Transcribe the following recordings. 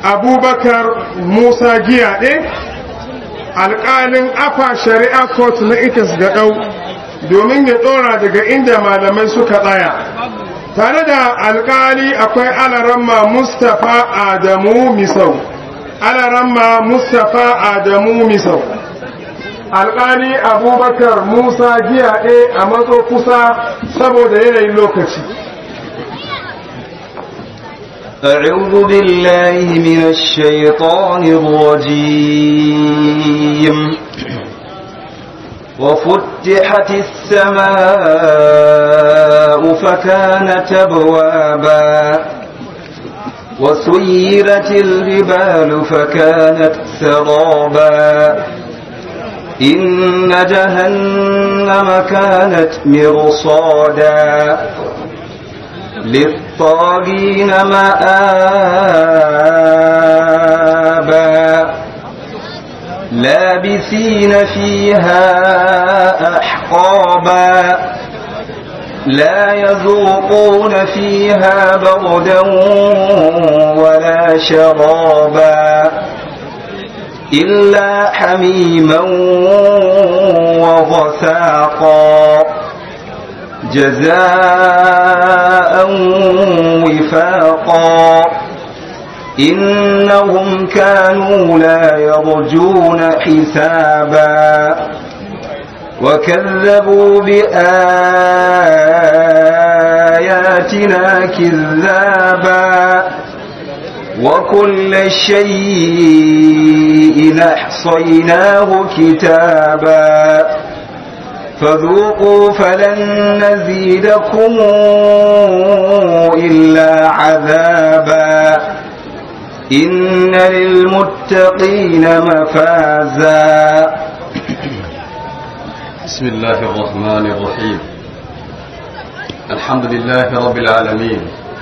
abubakar musa giyaɗe alƙalin afa shari'a court na itis gaɗau domin ya ɗora daga inda malamai suka tsaya tare da alƙali akwai alaramma mustapha adamu misau alaramma mustapha adamu misau alƙali abubakar musa giyaɗe a matso kusa saboda yanayin lokaci أعوذ بالله من الشيطان الرجيم وفتحت السماء فكانت أبوابا وسيرت الجبال فكانت سرابا إن جهنم كانت مرصادا للطاغين مآبا لابثين فيها أحقابا لا يذوقون فيها بردا ولا شرابا إلا حميما وغساقا جزاء وفاقا إنهم كانوا لا يرجون حسابا وكذبوا بآياتنا كذابا وكل شيء أحصيناه كتابا فذوقوا فلن نزيدكم إلا عذابا إن للمتقين مفازا بسم الله الرحمن الرحيم الحمد لله رب العالمين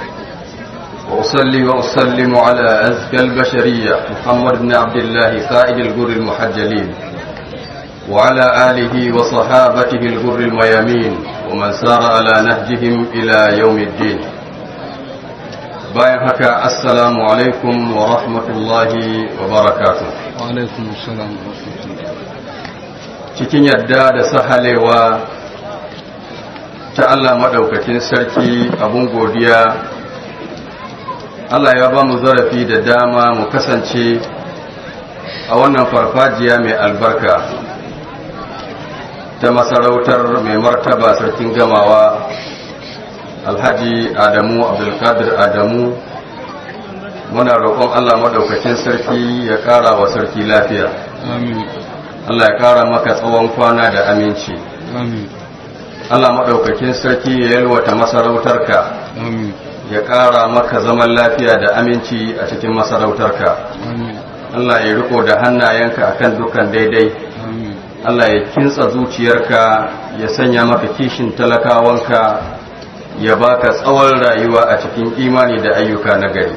وأصلي وأسلم على أزكى البشرية محمد بن عبد الله قائد الجر المحجلين وعلى آله وصحابته الغر الميامين ومن سار على نهجهم إلى يوم الدين bayan haka assalamu alaikum wa rahmatullahi wa barakatu wa alaikum assalam cikin yadda da sahalewa ta Allah maɗaukakin sarki abun godiya Allah ya ba mu zarafi da dama mu kasance a wannan farfajiya mai albarka ta masarautar mai martaba sarkin gamawa alhaji adamu abdulkadir adamu muna roƙon allah maɗaukacin sarki ya ƙara wa sarki lafiya allah ya ƙara maka tsawon kwana da aminci allah maɗaukakin sarki ya yalwata masarautarka ya ƙara maka zaman lafiya da aminci a cikin masarautarka allah ya riko da hannayenka akan dukkan daidai Allah ya kintsa zuciyarka ya sanya maka kishin talakawanka ya baka tsawon rayuwa a cikin imani da ayyuka na gari.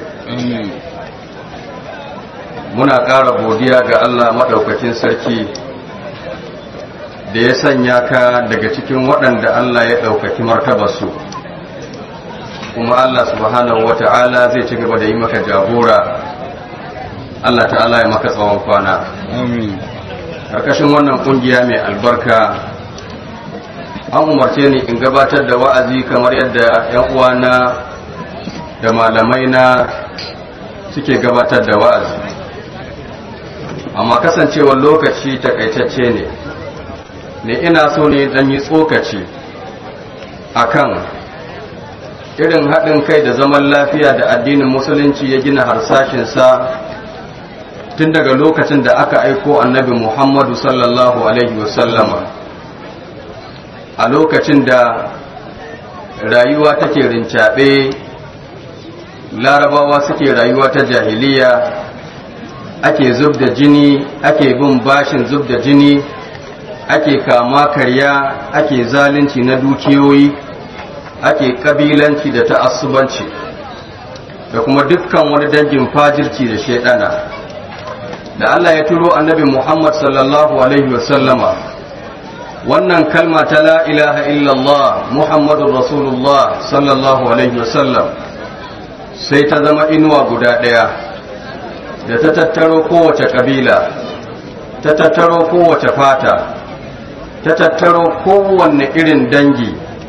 Muna ƙara godiya ga Allah maɗaukakin sarki da ya sanya ka daga cikin waɗanda Allah ya ɗaukaki martabarsu. Kuma Allah subhanahu wa ta'ala zai ci gaba da yi maka jagora, Allah ta'ala ya maka tsawon kwana. Amin. karkashin wannan kungiya mai albarka an umarce ni in gabatar da wa'azi kamar yadda 'yan uwana da malamai na suke gabatar da wa'azi amma kasancewar lokaci takaitacce ne ne ina so ne dan yi tsokaci akan irin haɗin kai da zaman lafiya da addinin musulunci ya gina harsashinsa tun daga lokacin da aka aiko annabi Muhammadu sallallahu Alaihi wasallama a lokacin da rayuwa take rincaɓe larabawa suke rayuwa ta jahiliya ake zub da jini ake bin bashin zub da jini ake kama karya ake zalunci na dukiyoyi ake kabilanci da ta'assubanci da kuma dukkan wani dangin fajirci da shaidana da Allah ya turo annabi Muhammad sallallahu alaihi wasallama wannan kalma ta la ilaha illallah Muhammadur Rasulullah sallallahu alaihi wasallam sai ta zama inuwa guda ɗaya da ta tattaro kowace ƙabila ta tattaro kowace fata ta tattaro kowanne irin dangi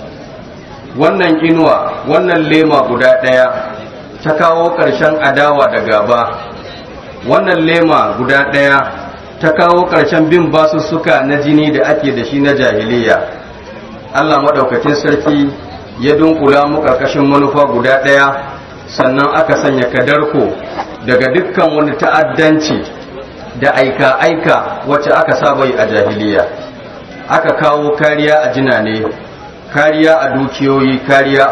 wannan inuwa wannan lema guda ɗaya ta kawo ƙarshen adawa da gaba wannan lema guda ɗaya ta kawo ƙarshen bin basussuka na jini da ake da shi na jahiliya allah maɗaukacin sarki ya dunkula mu ƙarƙashin manufa guda ɗaya sannan aka sanya kadarko daga dukkan wani ta'addanci da aika-aika wacce aka saba yi a jahiliya aka kawo kariya a jinane kariya a dukiyoyi kariya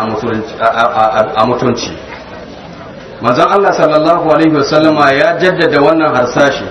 a mutunci manzon Allah sallallahu alaihi wasallama ya jaddada wannan harsashi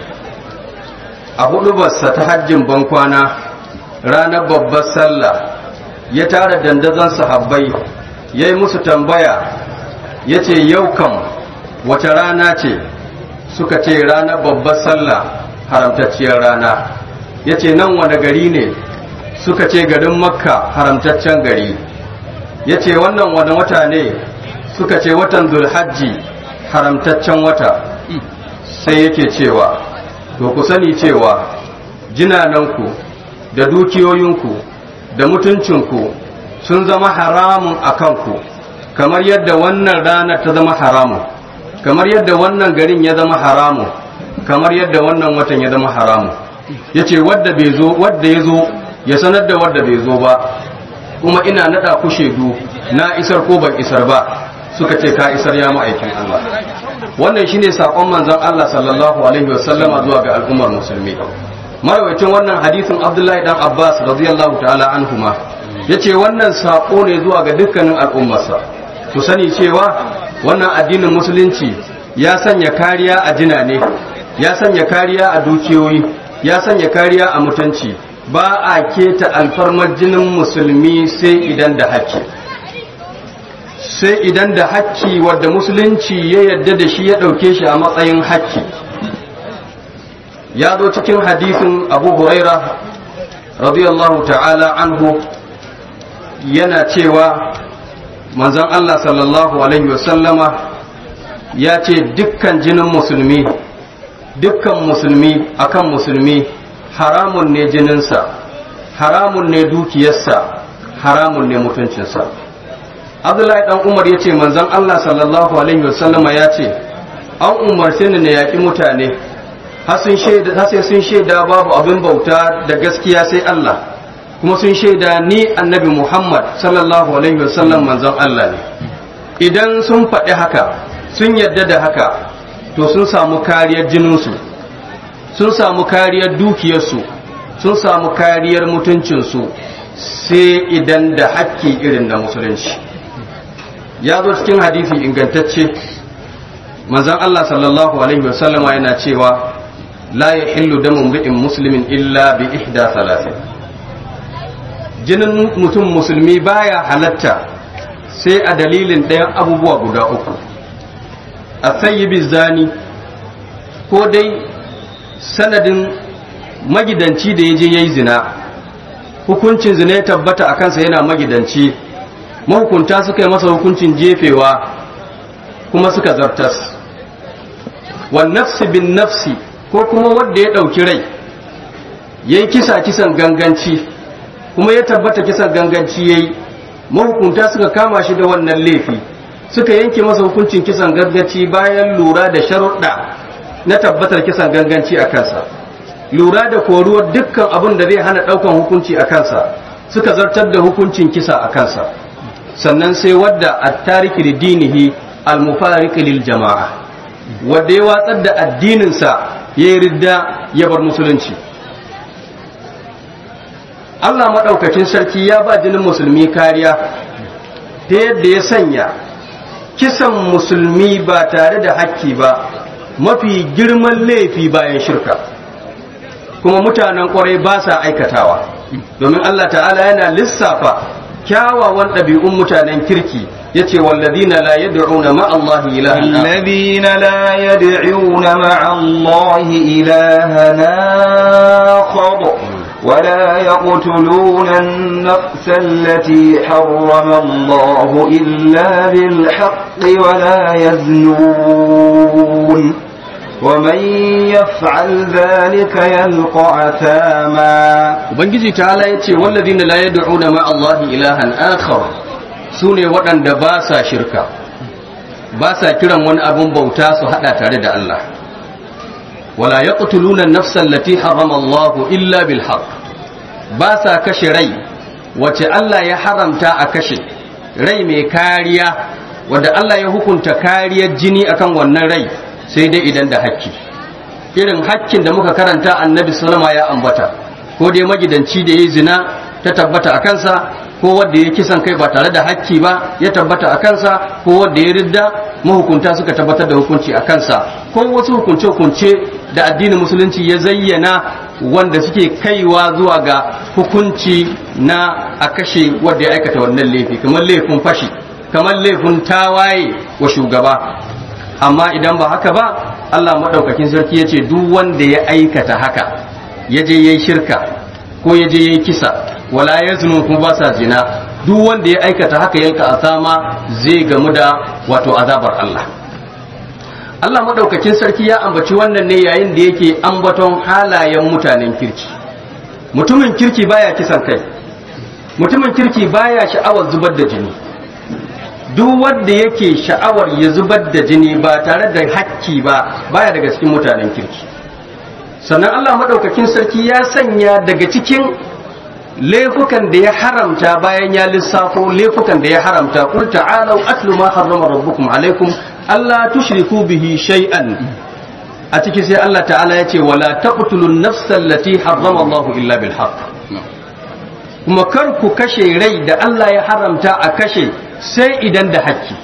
a hudubarsa ta hajjin bankwana ranar babbar sallah ya tara dandazon sahabbai ya yi musu tambaya ya ce yau kam wace rana ce suka ce ranar babbar sallah haramtacciyar rana ya ce nan wani gari ne suka ce garin makka haramtaccen gari ya ce wannan wani wata ne suka ce watan zulhajji haramtaccen wata sai yake cewa to ku sani cewa jinananku da dukiyoyinku da mutuncinku sun zama haramun a kanku kamar yadda wannan ranar ta zama haramun kamar yadda wannan garin ya zama haramun kamar yadda wannan watan ya zama haramun ya ce wadda ya zo ya sanar da wadda bai zo ba kuma ina nada ku shaidu na isar ko ban isar ba suka ce ka isar ya ma'aikin Allah wannan shine sakon manzon Allah sallallahu alaihi wasallama zuwa ga al'ummar musulmi marawaitin wannan hadisin Abdullahi dan Abbas radiyallahu ta'ala anhuma yace wannan sako ne zuwa ga dukkanin al'ummarsa ku sani cewa wannan addinin musulunci ya sanya kariya a jinane ya sanya kariya a dukiyoyi ya sanya kariya a mutunci ba a keta alfarmar jinin musulmi sai idan da haƙƙi sai idan da haƙƙi wadda musulunci ya yadda da shi ya ɗauke shi a matsayin haƙƙi ya zo cikin hadisin abu huraira radiyallahu ta'ala anhu yana cewa manzon Allah sallallahu alaihi wasallama ya ce dukkan jinin musulmi dukkan musulmi akan musulmi haramun ne jininsa haramun ne dukiyarsa haramun ne mutuncinsa abdullahi dan umar ya ce manzon allah sallallahu alaihi wasallama ya ce an umarce ni na yaƙi mutane har sai sun shaida babu abin bauta da gaskiya sai allah kuma sun shaida ni annabi muhammad sallallahu alaihi wasallam manzon allah ne idan sun faɗi haka sun yarda da haka to sun samu kariyar jininsu sun samu kariyar dukiyarsu sun samu kariyar mutuncinsu sai idan da hakki irin na musulunci ya zo cikin hadisi ingantacce manzon Allah sallallahu alaihi wasallama yana cewa la yahillu damu mri'in muslimin illa bi ihda thalathin jinin mutum musulmi baya halatta sai a dalilin ɗayan abubuwa guda uku a sayyibi zani ko dai sanadin magidanci da ya je ya yi zina hukuncin zina ya tabbata a kansa yana magidanci mahukunta suka yi masa hukuncin jefewa kuma suka zartas wan nafsi bin nafsi ko kuma wanda ya ɗauki rai ya yi kisa kisan ganganci kuma ya tabbata kisan ganganci ya yi mahukunta suka kama shi da wannan laifi suka yanke masa hukuncin kisan ganganci bayan lura da sharuɗa na tabbatar kisan ganganci a kansa lura da koruwar dukkan abin da zai hana ɗaukan hukunci a kansa suka zartar da hukuncin kisa a kansa sannan sai wadda a tariki da dinihi almufariki lil jama'a wadda ya watsar da addininsa ya yi ridda ya bar musulunci Allah maɗaukakin sarki ya ba jinin musulmi kariya ta yadda ya sanya kisan musulmi ba tare da hakki ba mafi girman laifi bayan shirka kuma mutanen kwarai ba sa aikatawa domin Allah ta'ala yana lissafa kyawawan ɗabi'un mutanen kirki yace walladina la yad'una ma Allah ilahan الذين لا يدعون مع الله إلها آخر ولا يقتلون النفس التي حرم الله إلا بالحق ولا يزنون ومن يفعل ذلك يلقى أثاما ubangiji ta'ala ya ce wallazina la yad'una ma Allah ilahan akhar sune waɗanda ba sa shirka ba sa kiran wani abun bauta su hada tare da Allah wala yaqtuluna an-nafsa allati harrama Allah illa bil haqq ba sa kashe rai wace Allah ya haramta a kashe rai mai kariya wanda Allah ya hukunta kariyar jini akan wannan rai sai dai idan da hakki irin hakkin da muka karanta annabi sallama ya ambata ko dai magidanci da ya zina ta tabbata a kansa ko wanda ya kisan kai ba tare da hakki ba ya tabbata a kansa ko wanda ya ridda mahukunta suka tabbatar da hukunci a kansa ko wasu hukunce-hukunce da addinin musulunci ya zayyana wanda suke kaiwa zuwa ga hukunci na a kashe wanda ya aikata wannan laifi kamar laifin fashi kamar laifin tawaye wa shugaba amma idan ba haka ba Allah maɗaukakin sarki ya ce duk wanda ya aikata haka ya je ya yi shirka ko ya je ya yi kisa wala ya zunu kuma ba sa zina duk wanda ya aikata haka yalka asama zai gamu da wato azabar Allah Allah maɗaukakin sarki ya ambaci wannan ne yayin da yake ambaton halayen mutanen kirki mutumin kirki baya kisan kai mutumin kirki baya sha'awar zubar da jini duk wanda yake sha'awar ya zubar da jini ba tare da hakki ba baya daga cikin mutanen kirki sannan Allah maɗaukakin sarki ya sanya daga cikin laifukan da ya haramta bayan ya lissafo laifukan da ya haramta qul ta'alu atlu ma harrama rabbukum alaikum alla tushriku bihi shay'an a ciki sai Allah ta'ala ya ce wala taqtulun nafsa allati harrama Allah illa bil haqq kuma kar ku kashe rai da Allah ya haramta a kashe sai idan da hakki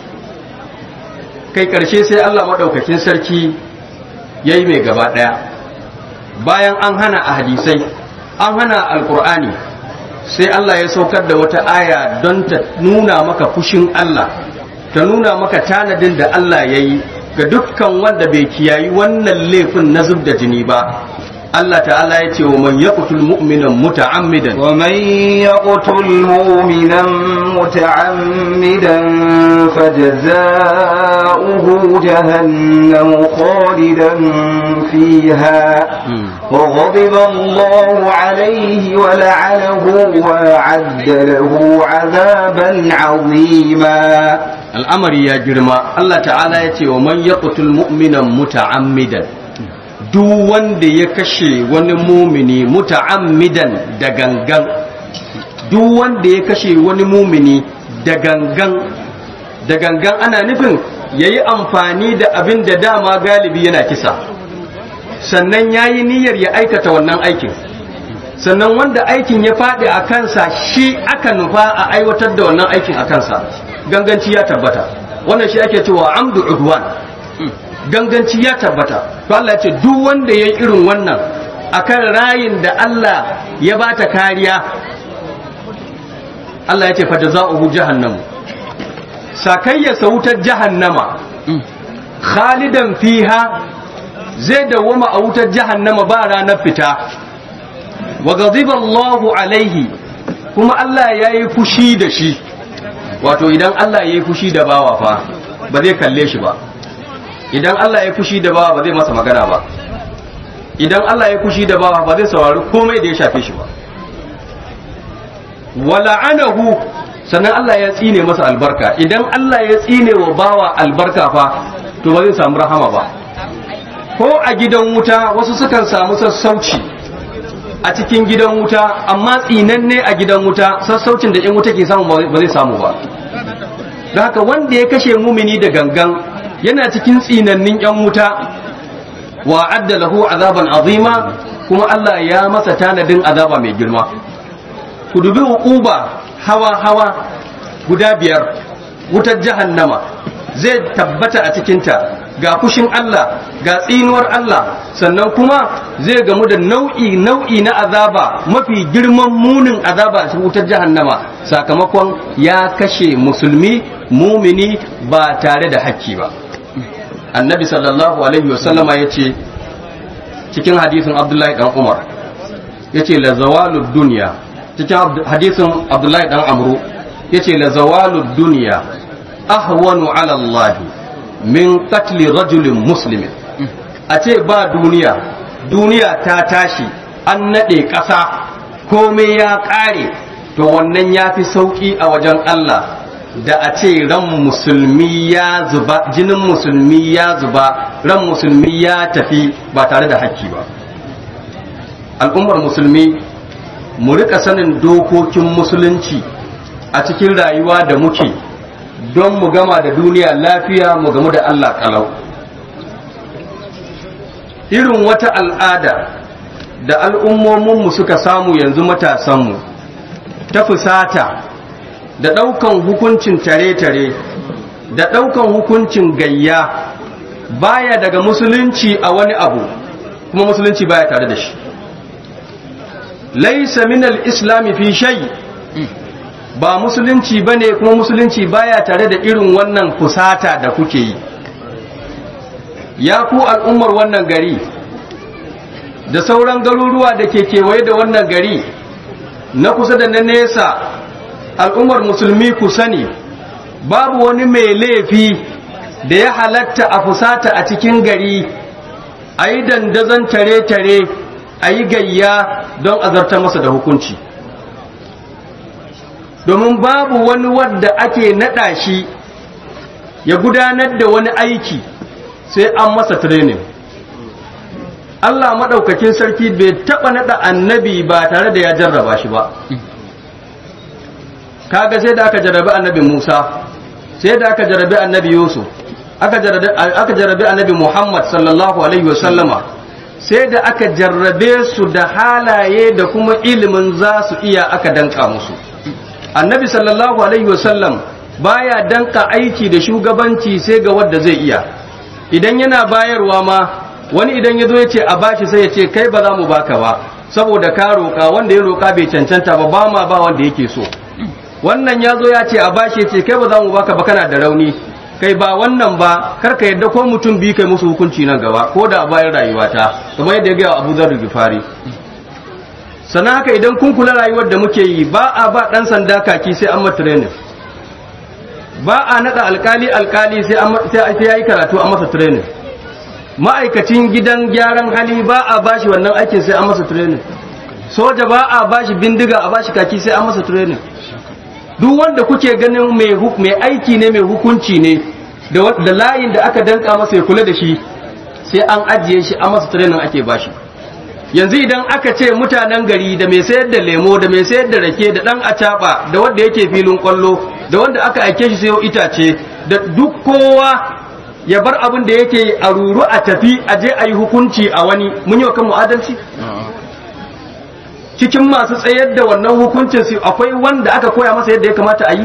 kai karshe sai Allah maɗaukakin sarki yayi mai gaba ɗaya bayan an hana a hadisai an hana alkur'ani sai Allah ya saukar da wata aya don ta nuna maka fushin Allah ta nuna maka tanadin da Allah ya yi ga dukkan wanda bai kiyayi wannan laifin na zub da jini ba Allah ta'ala ya ce wa man yaqtul mu'minan muta'ammidan ومن يقتل مؤمنا متعمدا فجزاؤه جهنم خالدا فيها وغضب الله عليه ولعنه وأعد له عذابا عظيما al'amari ya girma Allah ta'ala ya ce wa man yaqtul mu'minan muta'ammidan duk wanda ya kashe wani mumini muta'ammidan da gangan duk wanda ya kashe wani mumini da gangan da gangan ana nufin yayi amfani da abin da dama galibi yana kisa sannan yayi niyyar ya aikata wannan aikin sannan wanda aikin ya faɗi a kansa shi aka nufa a aiwatar da wannan aikin a kansa ganganci ya tabbata wannan shi ake cewa amdu udwan ganganci ya tabbata to Allah ya ce duk wanda ya irin wannan akan rayin da Allah ya bata kariya Allah ya ce fa jazaohu jahannam sakayya sautar jahannama khalidan fiha zai dawama a wutar jahannama ba ranar fita wa ghadiba Allahu alaihi kuma Allah ya yi fushi da shi wato idan Allah ya yi fushi da bawa fa ba zai kalle shi ba idan Allah ya fushi da bawa ba zai masa magana ba idan Allah ya fushi da bawa ba zai saurari komai da ya shafe shi ba wala'anahu sannan Allah ya tsine masa albarka idan Allah ya tsine wa bawa albarka fa to ba zai samu rahama ba ko a gidan wuta wasu sukan samu sassauci a cikin gidan wuta amma tsinanne a gidan wuta sassaucin da 'yan wuta ke samu ba zai samu ba da haka wanda ya kashe mumini da gangan yana cikin tsinannin 'yan wuta wa adda lahu azaban azima kuma Allah ya masa tanadin azaba mai girma ku dubi uquba hawa hawa guda biyar wutar jahannama zai tabbata a cikinta ga fushin Allah ga tsinuwar Allah sannan kuma zai gamu da nau'i nau'i na azaba mafi girman munin azaba a wutar jahannama sakamakon ya kashe musulmi mumini ba tare da hakki ba annabi sallallahu alaihi wasallama ya ce cikin hadisin abdullahi dan umar ya ce la zawalud duniya cikin hadisin abdullahi dan amru ya ce la zawalud duniya ahwanu ala allahi min qatli rajulin muslimin a ce ba duniya duniya ta tashi an naɗe ƙasa komai ya ƙare to wannan ya fi sauƙi a wajen Allah da a ce ran musulmi ya zuba jinin musulmi ya zuba ran musulmi ya tafi ba tare da hakki ba al'ummar musulmi mu rika sanin dokokin musulunci a cikin rayuwa da muke don mu gama da duniya lafiya mu gamu da Allah kalau irin wata al'ada da al'ummominmu suka samu yanzu matasanmu ta fusata da ɗaukan hukuncin tare-tare da ɗaukan hukuncin gayya baya daga musulunci a wani abu kuma musulunci baya tare da shi laisa minal islami fi shay ba musulunci bane kuma musulunci baya tare da irin wannan fusata da kuke yi ya ku al'ummar wannan gari da sauran garuruwa da ke kewaye da wannan gari na kusa da na nesa al'ummar musulmi ku sani babu wani mai laifi da ya halatta a fusata a cikin gari a yi dandazon tare-tare a yi gayya don azarta masa da hukunci domin babu wani wadda ake naɗa shi ya gudanar da wani aiki sai an masa training Allah maɗaukakin sarki bai taɓa naɗa annabi ba tare da ya jarraba shi ba kaga sai da aka jarrabi annabi Musa sai da aka jarrabi annabi Yusuf aka jarrabi annabi Muhammad sallallahu alaihi wasallama sai da aka jarrabe su da halaye da kuma ilimin za su iya aka danka musu annabi sallallahu alaihi wasallam baya danka aiki da shugabanci sai ga wanda zai iya idan yana bayarwa ma wani idan ya zo ya ce a bashi sai ya ce kai ba za mu baka ba saboda ka roƙa wanda ya roƙa bai cancanta ba ba ma ba wanda yake so wannan ya zo ya ce a bashi ya ce kai ba za mu baka ba kana da rauni kai ba wannan ba kar ka yadda ko mutum biyu kai musu hukunci nan gaba ko da a bayan rayuwata kamar yadda ya gaya Abu Dharr Gifari sannan haka idan kun kula rayuwar da muke yi ba a ba dan sanda kaki sai an mata training ba a nada alkali alkali sai an sai yayi karatu a masa training ma'aikacin gidan gyaran hali ba a bashi wannan aikin sai an masa training soja ba a bashi bindiga a bashi kaki sai an masa training duk wanda kuke ganin mai mai aiki ne mai hukunci ne da da layin da aka danka masa ya kula da shi sai an ajiye shi an masa training ake bashi yanzu idan aka ce mutanen gari da mai sayar da lemo da mai sayar da rake da dan acaba da wanda yake filin kwallo da wanda aka aike shi sayo itace da duk kowa ya bar abin da yake a ruru a tafi a je a yi hukunci a wani mun yi wa kanmu adalci cikin masu tsayar da wannan hukuncin su akwai wanda aka koya masa yadda ya kamata a yi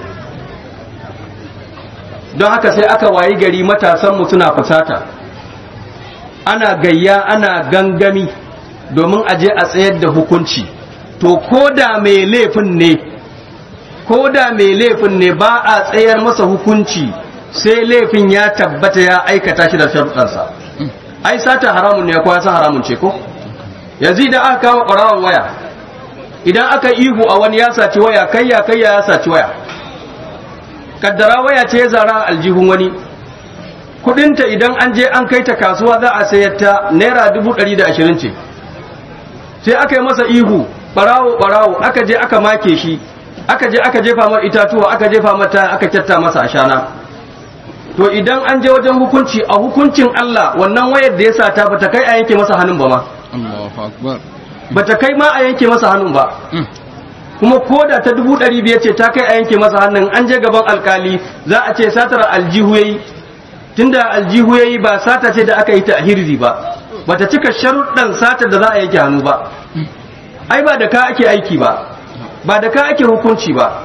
don haka sai aka wayi gari matasanmu suna fusata ana gayya ana gangami domin a je a tsayar da hukunci to ko da mai laifin ne ko da mai laifin ne ba a tsayar masa hukunci sai laifin ya tabbata ya aikata shi da sharuɗansa ai sata haramun ne ko ya san haramun ce ko yanzu idan aka kawo ƙwararren waya idan aka ihu a wani ya saci waya kayya kayya ya saci waya kaddara waya ce ya zara aljihun wani kudinta idan an je an kai ta kasuwa za a sayar ta naira dubu ɗari da ashirin ce sai aka yi masa ihu ɓarawo ɓarawo aka je aka make shi aka je aka jefa mar itatuwa aka jefa mata aka kyatta masa ashana to idan an je wajen hukunci a hukuncin Allah wannan wayar da ya sata bata kai a yanke masa hannun ba ma Allahu akbar bata kai ma a yanke masa hannun ba kuma ko da ta dubu ɗari biyar ce ta kai a yanke masa hannun an je gaban alkali za a ce satar aljihu yayi tunda aljihu yayi ba sata ce da aka yi ta a hirzi ba bata cika sharuɗan satar da za a yanke hannu ba ai ba da ka ake aiki ba ba da ka ake hukunci ba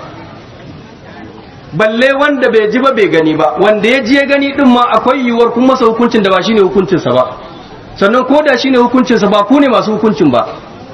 balle wanda bai ji ba bai gani ba wanda ya ji ya gani din ma akwai yiwuwar kun masa hukuncin da ba shine hukuncinsa ba sannan ko da shine hukuncinsa ba ku ne masu hukuncin ba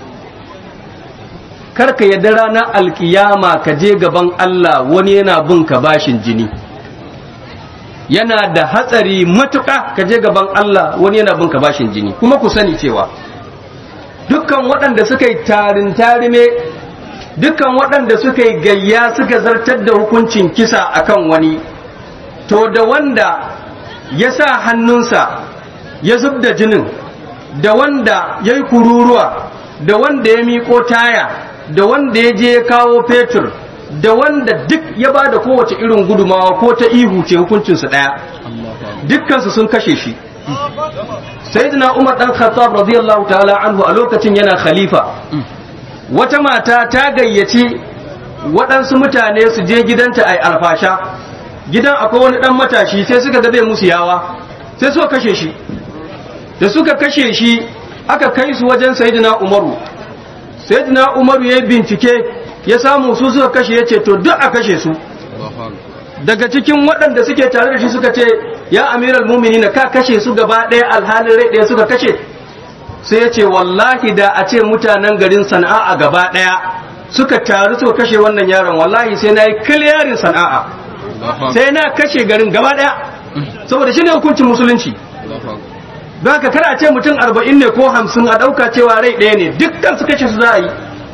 kar ka yadda ranar alkiyama ka je gaban Allah wani yana bin ka bashin jini yana da hatsari matuƙa ka je gaban Allah wani yana bin ka bashin jini kuma ku sani cewa dukkan waɗanda suka yi tarin tarime dukkan waɗanda suka yi gayya suka zartar da hukuncin kisa akan wani to da wanda ya sa hannunsa ya zub da jinin da wanda ya yi kururuwa da wanda ya miƙo taya da wanda ya je ya kawo fetur da wanda duk ya ba da kowace irin gudumawa ko ta ihu ce hukuncinsu ɗaya dukkansu sun kashe shi sayyidina umar dan khattab radiyallahu ta'ala anhu a lokacin yana khalifa wata mata ta gayyaci waɗansu mutane su je gidanta a alfasha gidan akwai wani ɗan matashi sai suka ga zai musu yawa sai suka kashe shi da suka kashe shi aka kai su wajen sayyidina umaru sayyidina umaru ya bincike ya samu su suka kashe ya ce to duk a kashe su daga cikin waɗanda suke tare da shi suka ce ya amiral mumini ka kashe su gaba ɗaya alhalin rai ɗaya suka kashe sai ya ce wallahi da a ce mutanen garin sana'a a gaba ɗaya suka taru suka kashe wannan yaron wallahi sai na yi kiliyarin sana'a sai na kashe garin gaba ɗaya saboda shi ne hukuncin musulunci ba ka kar a ce mutum arba'in ne ko hamsin a ɗauka cewa rai ɗaya ne dukkan su kashe su za a yi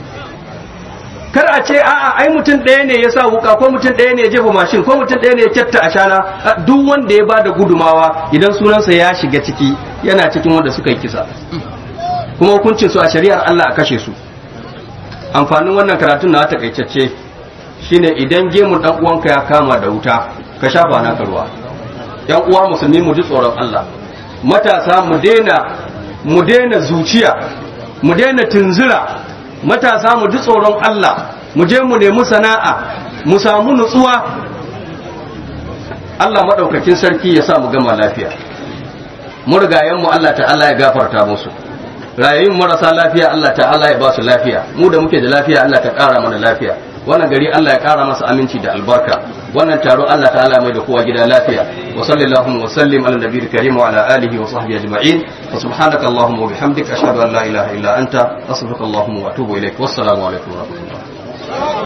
kar a ce a'a ai mutum ɗaya ne ya sa wuka ko mutum ɗaya ne ya jefa mashin ko mutum ɗaya ne ya kyatta a shana duk wanda ya bada gudumawa idan sunansa ya shiga ciki yana cikin wanda suka yi kisa kuma hukuncin su a shari'ar Allah a kashe su amfanin wannan karatun na takaitacce shine idan gemun dan uwanka ya kama da wuta ka shafa naka ruwa yan uwa musulmi mu ji tsoron Allah matasa mu daina mu daina zuciya mu daina tunzura matasa mu ji tsoron Allah mu je mu nemi sana'a mu samu nutsuwa Allah maɗaukakin sarki ya sa mu gama lafiya murgayen mu Allah ta'ala ya gafarta musu rayayin marasa lafiya Allah ta'ala ya ba su lafiya mu da muke da lafiya Allah ta ƙara mana lafiya wannan gari Allah ya ƙara masa aminci da albarka wannan taro Allah ta'ala mai da kowa gida lafiya wa sallallahu wa sallim ala nabiyil karim wa ala alihi wa sahbihi ajma'in wa subhanaka allahumma wa bihamdika ashhadu an la ilaha illa anta astaghfiruka allahumma wa atubu ilaik wassalamu alaikum wa rahmatullah